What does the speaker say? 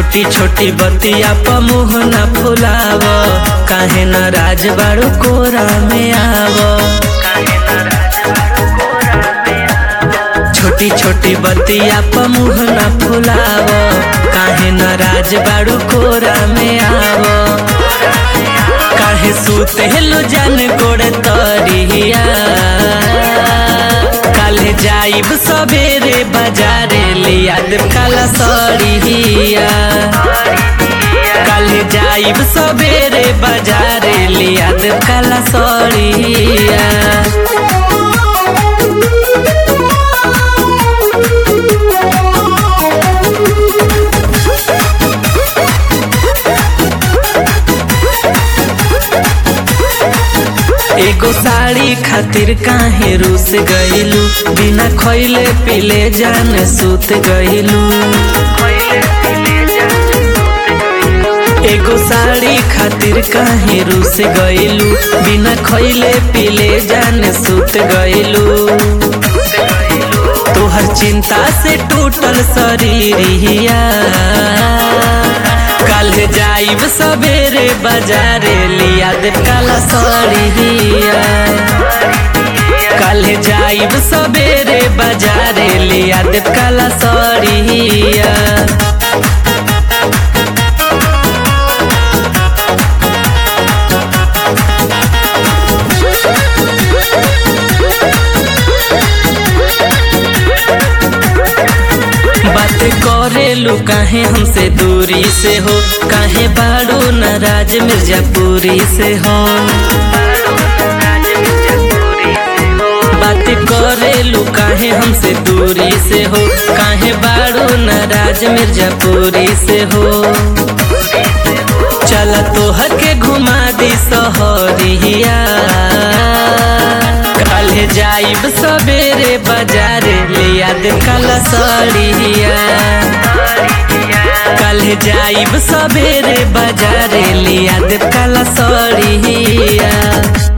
छोटी छोटी बतिया प मुँह न फुलाव काहे न राज बाड़ू कोरा में आव छोटी छोटी बतिया प मुँह न फुलाव काहे न राज बाड़ू कोरा में आव काहे सूते हेलो जान गोड़ तरिया काले जाइब सबेरे बाजारे लिया देव काला सड़िया काले जाइब सबेरे बाजारे लिया देव काला सड़िया एगो साड़ी खातिर काहे रूस गइलू बिना खइले पीले जान सुत गइलू एगो साड़ी खातिर काहे रूस गइलू बिना खइले पीले जान सुत गइलू तोहर चिंता से टूटल शरीरिया कल जाइब सबेरे बाजारे लिया दे काला सड़िया कल जाइब सबेरे बाजारे लिया दे काला सड़िया बात करेलू काहे हमसे दूरी से हो काहे बाड़ू नाराज मिर्जापुरी से हो बात करेलू काहे हमसे दूरी से हो काहे बाड़ू नाराज मिर्जापुरी से हो चल तोहर के घुमा दी सहरिया कल जाइब सबेरे बाजारे लिया दे काला सड़िया कल जाइब सबेरे बाजारे लिया दे काला सड़िया